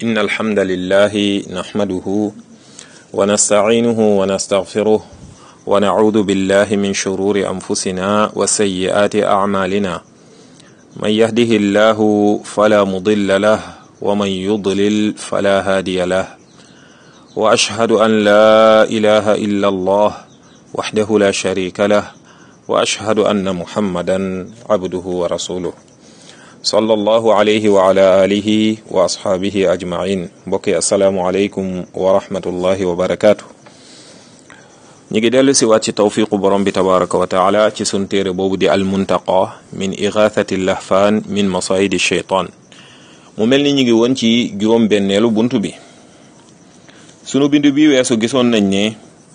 إن الحمد لله نحمده ونستعينه ونستغفره ونعوذ بالله من شرور أنفسنا وسيئات أعمالنا من يهده الله فلا مضل له ومن يضلل فلا هادي له وأشهد أن لا إله إلا الله وحده لا شريك له وأشهد أن محمدا عبده ورسوله صلى الله عليه وعلى آله وأصحابه أجمعين بكي السلام عليكم ورحمة الله وبركاته ñi ngi dellu si waat ci tawfiqu borom bi tabaraka wa taala ci sun téere boobu di almuntaqa min igathati lahfaan min masayidi sheytaan mu mel ni ñi ngi woon ci juróom benneelu bunt bi sunu bindu bi weesu gisoon nañ ne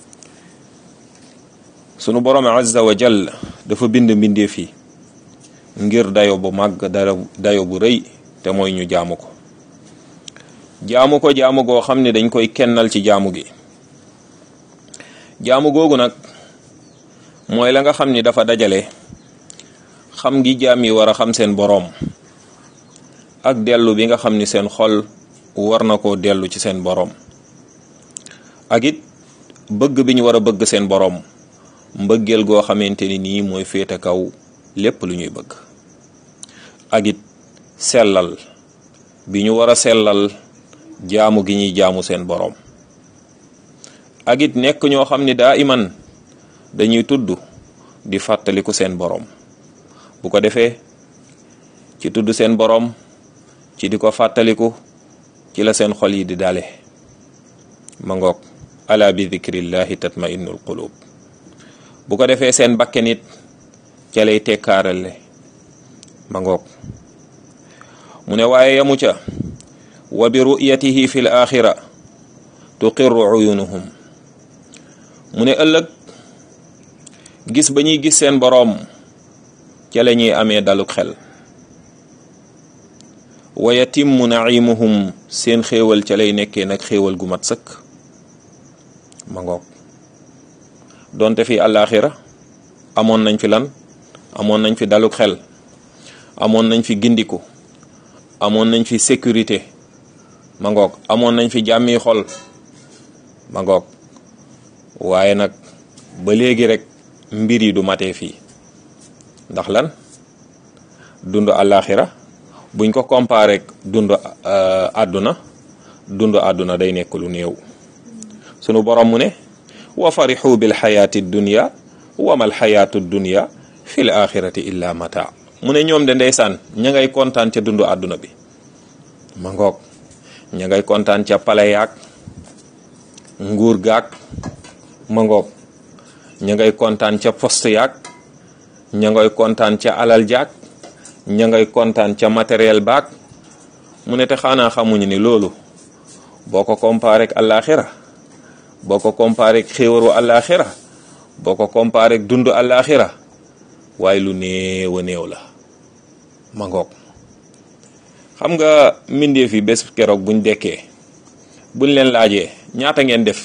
sunu borom azza wa jall dafa bind mbindeef yi ngir dayo bu màgg dayo bu rëy te mooy ñu jaamu ko jaamu ko jaamu goo xam ne dañ koy kennal ci jaamu gi jaamu googu nag mooy la nga xam ni dafa dajale xam gi jaam yi war a xam seen boroom ak dellu bi nga xam ni seen xol war na koo dellu ci seen boroom ak it bëgg bi ñu war a bëgg seen boroom mbëggeel goo xamante ni nii mooy féete kaw lépp lu ñuy bëgg ak it sellal bi ñu war a sellal jaamu gi ñuy jaamu seen boroom ak it nekk ñoo xam ni daa iman dañuy tudd di fàttaliku seen boroom bu ko defee ci tudd seen boroom ci di ko fàttaliku ci la seen xol yi di dale ma ngoog ala bi dikrillahi tatma'innul qulub bu ko defee seen bakke nit ca lay tekkaarale ma ngoog mu ne waaye yamu ca wa bi ru'yatihi fi l axira tuqirru uyunuhum mu ne ëllëg gis ba ñuy gis seen boroom ca la ñuy amee daluk xel wa yatimmu naimuhum seen xéewal ca lay nekkee nag xéewal gu mat sëkk ma ngoog donte fi àllaaxira amoon nañ fi lan amoon nañ fi daluk xel amoon nañ fi gindiku amoon nañ fi sécurité ma ngoog amoon nañ fi jàmmi xol ma ngoog waaye nag ba léegi rek mbir yi du matee fii ndax lan dund àllaaxira buñ ko comparé rek dund àdduna dund àdduna day nekk lu néew sunu borom mu ne wa farixu bil xayaati dunya wa mal xayaatu dunya fil axirati illa mata mu ne ñoom de ndeysaan ña ngay kontaan ca dund àdduna bi ma ngoog ña ngay kontaan ca pale yaag nguur gaag ma ngoog ña ngay kontaan ca poste yaag ña ngay kontaan ca alal jaag ña ngay kontaan ca matériel baag mu ne te xanaa xamuñu ni loolu boo ko comparé ak àllaaxira boo ko comparé ak xéewaru àllaaxira boo ko comparé ak dund àllaaxira waaye lu néew a néew la ma ngoog xam nga mbindeef yi bés keroog buñ dekkee buñ leen laajee ñaata ngeen def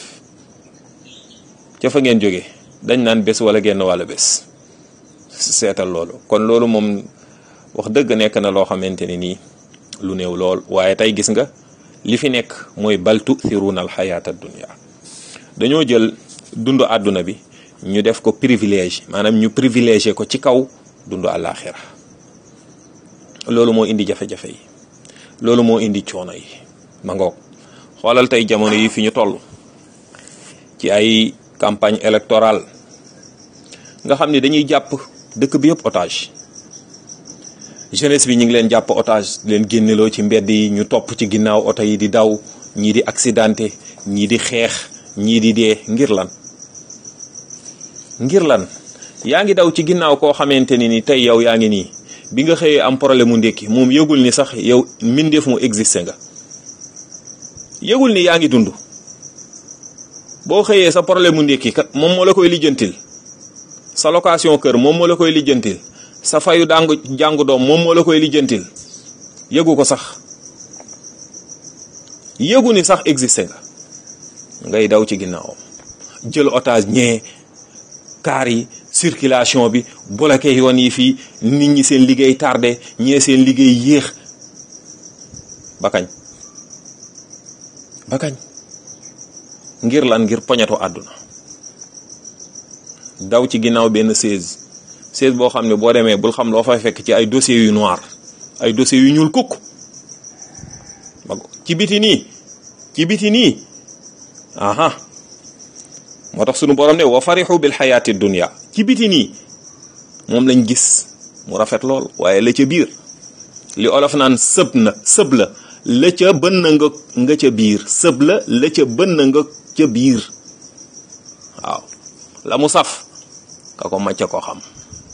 ca fa ngeen jóge dañ naan bés wala genn wàlla bés seetal loolu kon loolu moom wax dëgg nekk na loo xamante ni nii lu néew lool waaye tey gis nga li fi nekk mooy bal tu'thiruna al xayaata dunya dañoo jël dund àdduna bi ñu def ko privilège maanaam ñu privilégié ko ci kaw dund àllaaxira loolu moo indi jafe-jafe yi loolu moo indi coono yi ma ngoog xoolal tey jamono yi fi ñu toll ci ay campagne électorale nga xam ne dañuy jàpp dëkk bi yëpp otage jeunesse bi ñu ngi leen jàpp otage leen génneloo ci mbedd yi ñu topp ci ginnaaw oto yi di daw ñii di accidenté ñii di xeex ñii di dee ngir lan ngir lan yaa ngi daw ci ginnaaw koo xamante ni ni tey yow yaa ngi nii bi nga xëyee am problème mu ndékki moom yëgul ni sax yow mbindeef mu existé nga yëgul ni yaa ngi dund boo xëyee sa problème mu ndékki kat moom moo la koy lijjantil sa location kër moom moo la koy lijjantil sa fayu dàngu jàngu doom moom moo la koy lijjantil yëgu ko sax yëgu ni sax existé nga ngay daw ci ginnaawam jël otage ñee kaar yi circulation bi bloqué yoon yi fii nit ñi seen liggéey tardé ñee seen liggéey yéex ba kañ ba kañ ngir lan ngir poñetu àdduna daw ci ginnaaw benn seize seize boo xam ne boo demee bul xam loo fay fekk ci ay dossiers yu noir ay dossiers yu ñuul kukk ci biti nii ci biti nii aha moo tax sunu borom ne wa farixu bil xayaati dunya ci biti nii moom lañ gis mu rafet lool waaye la ca biir li olof naan sëb na sëb la la ca bën na nga nga ca biir sëb la la ca bën na nga ca biir waaw la mu saf ka ko macca ko xam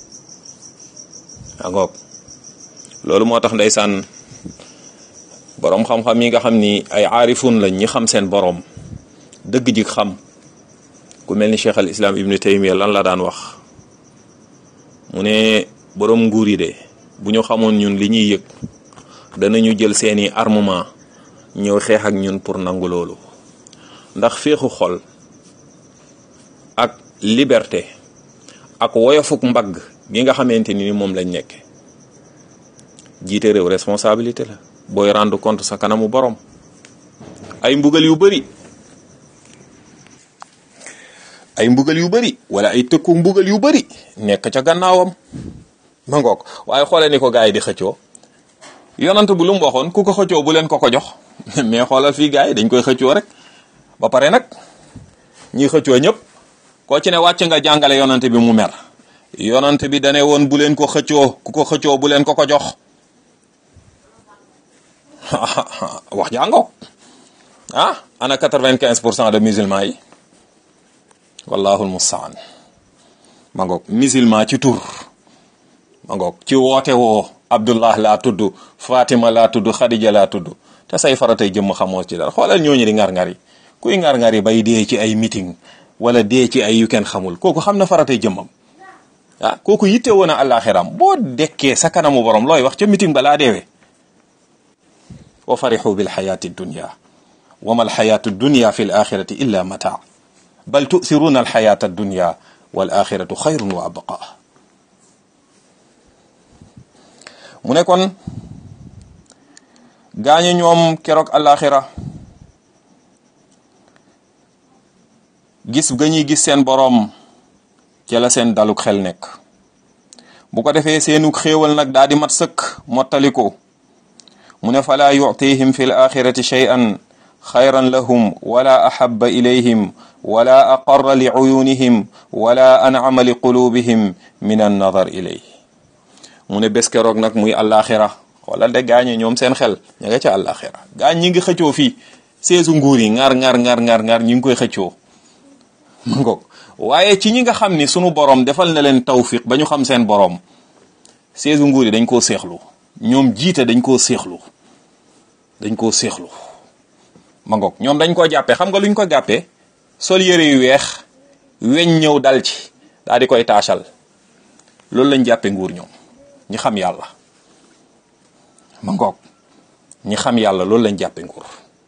angoog loolu moo tax ndeysaan boroom xam-xam yi nga xam ni ay aarifun lañ ñi xam seen boroom dëgg ji xam ku mel ni cheikh al islam ibnu taymiya lan la daan wax mu ne boroom nguur yi de bu ñu xamoon ñun li ñuy yëg danañu jël seeni armement ñëw xeex ak ñun pour nangu loolu ndax féexu xol ak liberté ak woyofuk mbagg gi nga xamante ni moom lañ nekk jiite réew responsabilité la booy rendre compte sa kanamu borom ay mbugal yu bari ay mbugal yu bari wala ay tëkku mbugal yu bari nekk ca gannaawam ma ngoog waaye xoole ni ko gars yi di xëccoo yonant bu lu mu waxoon ku ko xëccoo bu leen ko ko jox mais xoolal fii gars yi dañ koy xëccoo rek ba pare nag ñi xëccoo ñëpp koo ci ne wàcc nga jàngale yonant bi mu mer yonant bi dane woon bu leen ko xëccoo ku ko xëccoo bu leen ko ko jox wax jàngoo ah ana quatre-vingt-quinze pour cent de musulmans yi wallahu almustaan ma ngoog musulman ci tur ma ngoog ci woote woo abdullah laa tudd fatima laa tudd xadija laa tudd te say faratay jëmm xamoo ci dara xoolal ñooñu di ngar-ngar yi kuy ngar-ngar yi bay dee ci ay meeting wala dee ci ay yu kenn xamul kooku xam na faratay jëmmam ah kooku yitte woon a àllaaxiram boo dekkee sa kanamu borom looy wax ca meeting ba laa deewee wa farixu bil xayaati dunya wa ma alxayaatu dunya fi l axirati illa mataa bal tu'thiruna alxayaata addunya wal axiratu xayrun wa abqa mu ne kon gaañu ñoom keroog alaxira gis ga ñuy gis seen boroom ca la seen daluk xel nekk bu ko defee seenug xéewal nag daa di mat sëkk mottaliko mu ne falaa yu'tihim fi l axirati shay'an xayran lahum wala axaba ilayhim wala aqarra li uyunihim wala an'ama li qulubihim min annadar ilayh mu ne bés keroog nag muy àllaaxira wala de gaañe ñoom seen xel ña nga ca àllaaxira gaañ ñi ngi xëccoo fii seesu nguur yi ngar ngar ngar ngar ngar ñi ngi koy xëccoo ma ngoog waaye ci ñi nga xam ni sunu borom defal na leen tawfiq ba ñu xam seen borom seesu nguur yi dañ koo seexlu ñoom jiite dañ koo seexlu dañ koo seexlu ma ngoog ñoom dañ koo jàppee xam nga luñ ko jàppee sol yëre yu weex weñ ñëw dal ci daal di koy taachal loolu lañ jàppee nguur ñoom ñi xam yàlla ma ngoog ñi xam yàlla loolu lañ jàppee nguur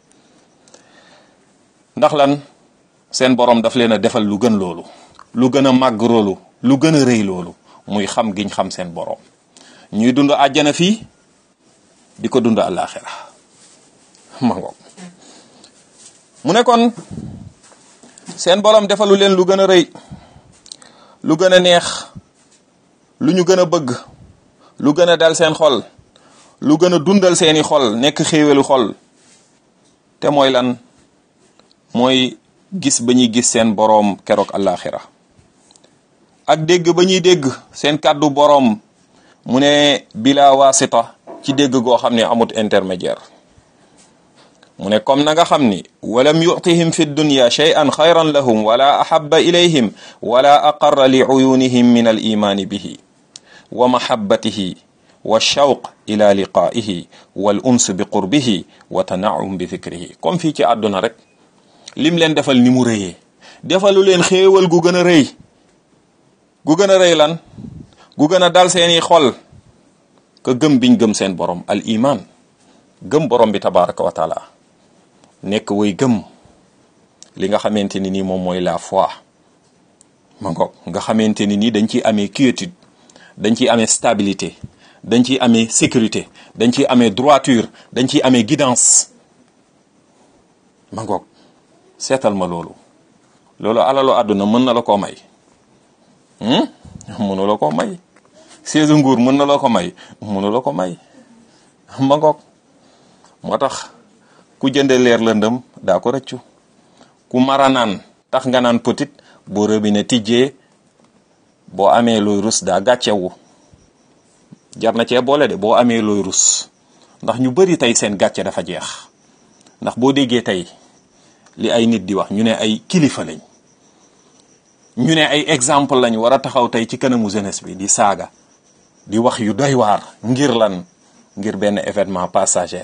ndax lan seen borom daf leen a defal lu gën loolu lu gën a màgg loolu lu gën a rëy loolu muy xam giñ xam seen borom ñuy dund àjjana fii di ko dund àllaaxira ma ngoog mu ne kon seen borom defalu leen lu gën a rëy lu gën a neex lu ñu gën a bëgg lu gën a dal seen xol lu gën a dundal seeni xol nekk xéewelu xol te mooy lan mooy gis ba ñuy gis seen boroom keroog àllaaxira ak dégg ba ñuy dégg seen kàddu boroom mu ne bila wasita ci dégg goo xam ne amut intermédiaire mu ne comme na nga xam ni walam yutihim fi dunya shay'an xayran lahum wala ahaba ilayhim wala aqarra li uyunihim min al imani bihi wa mahabbatihi wa shawq ila liqaihi wal uns bi qurbihi wa tanaum bi dhikrihi comme fii ci àdduna rek lim leen defal ni mu rëyee defalu leen xéewal gu gën a rëy gu gën a rëy lan gu gën a dal seeni xol ka gëm biñ gëm seen borom al iman gëm borom bi tabaraka wa taala nekk way gëm li nga xamante ni nii moom mooy la foi ma ngoog nga xamante ni nii dañ ciy amee quiétude dañ ciy amee stabilité dañ ciy amee sécurité dañ ciy amee droiture dañ ciy amee guidance ma ngoog seetal ma loolu loolu alalu àdduna mën na la koo may mënu la koo may siège nguur mën na la ko may mënu la ko may ma ngoog moo tax ku jënde leer lëndëm daa ko rëccu ku mara naan tax nga naan petit boo robinet tijjee boo amee looy rus daa gàccewu jar na cee boole de boo amee looy rus ndax ñu bari tey seen gàcce dafa jeex ndax boo déggee tey li ay nit di wax ñu ne ay kilifa lañ ñu ne ay exemple lañ war a taxaw tey ci kanamu jeunesse bi di saaga di wax yu doy waar ngir lan ngir benn événement passager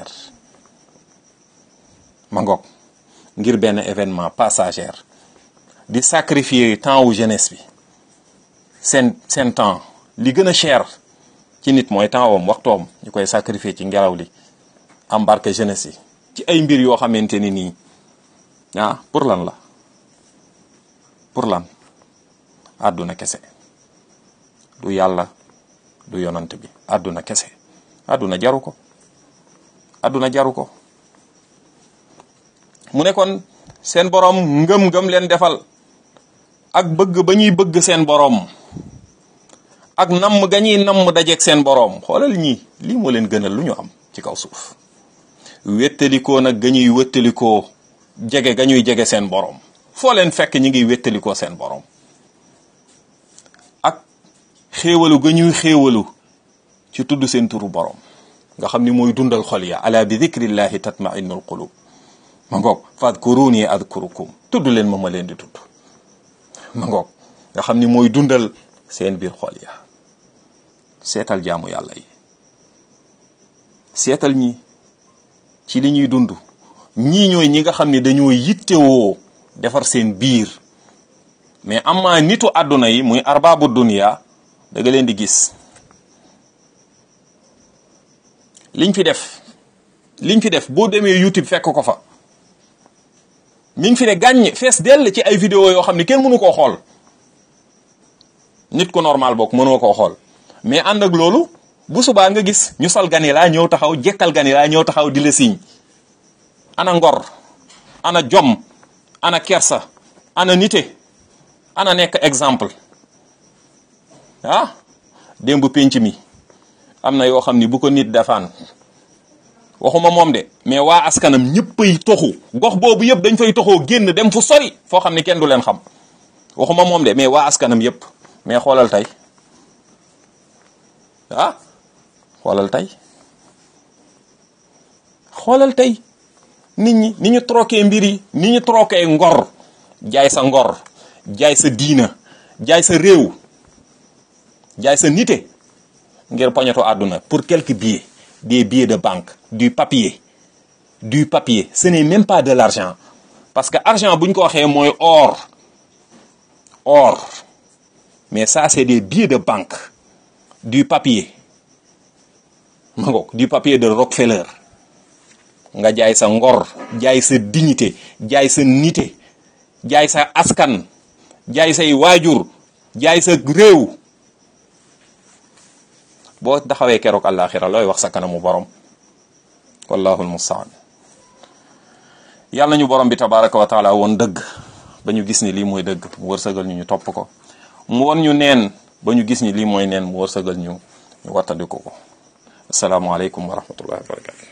ma ngoog ngir benn événement passager di sacrifier temps wu jeunesse bi seen seen temps li gën a cher ci nit mooy temps wam waxtoom ñu koy sacrifier ci ngelaw li embarquer jeunesse yi ci ay mbir yoo xamante ni nii ah pour lan la pour lan àdduna kese du yàlla du yonant bi àdduna kese àdduna jaru ko àdduna jaru ko mu ne kon seen borom ngëm-ngëm leen defal ak bëgg ba ñuy bëgg seen borom ak namm ga ñuy namm dajeeg seen borom xoolal ñii lii moo leen gënal lu ñu am ci kaw suuf wéttalikoo nag ga ñuy wéttalikoo jege ga ñuy jege seen borom foo leen fekk ñi ngi wéttalikoo seen borom ak xéewalu ga ñuy xéewalu ci tudd seen turu borom nga xam ni mooy dundal xol ya ala bi dikrillahi tatma'innul qulub ma ngoog fadkuruni adkurukum tudd leen ma ma leen di tudd ma ngoog nga xam ni mooy dundal seen biir xol ya seetal jaamu yàlla yi seetal ñi ci li ñuy dund ñii ñooy ñi nga xam ne dañoo yittewoo defar seen biir mais amaa nitu àdduna yi muy arbaabu dunia da nga leen di gis liñ fi def liñ fi def boo demee YouTube fekk ko fa mi ngi fi ne gàññ fees dell ci ay vidéo yoo xam ne kenn mënu koo xool nit ku normal bokk mënoo koo xool mais ànd ak loolu bu subaa nga gis ñu sol gani laa ñëw taxaw jekkal gani laa ñëw taxaw di la siñ ana ngor ana jom ana kersa ana nite ana nekk exemple ah démb penc mi am na yoo xam ni bu ko nit defaan waxuma moom de mais waa askanam ñëppay toxu gox boobu yëpp dañ fay toxoo génn dem fu sori foo xam ni kenn du leen xam waxuma moom de mais waa askanam yëpp mais xoolal tey ah xoolal tey xoolal tey nit ñi ni ñu troqué mbir yi ni ñu troqué ngor jaay sa ngor jaay sa diina jaay sa réew jaay sa nite ngir poñeto àdduna pour quelques billets des billets de banque du papier du papier ce n'est même pas de l'argent parce que argent bu ñu ko waxee mooy or or mais ça c'est des billets de banque du papier ma ngoog du papier de Rockefeller nga jaay sa ngor jaay sa dignité jaay sa nité jaay sa askan jaay say waajur jaay sa réew boo taxawee keroog àllaaxira looy wax sa kanamu borom wallahu almustaan yàlla nañu borom bi tabaraka wa taala woon dëgg ba ñu gis ni lii mooy dëgg mu wërsëgal ñu ñu topp ko mu won ñu neen ba ñu gis ni lii mooy neen mu wërsëgal ñu ñu wattandiku ko asalaamaaleykum wa rahmatullahi wa barakatu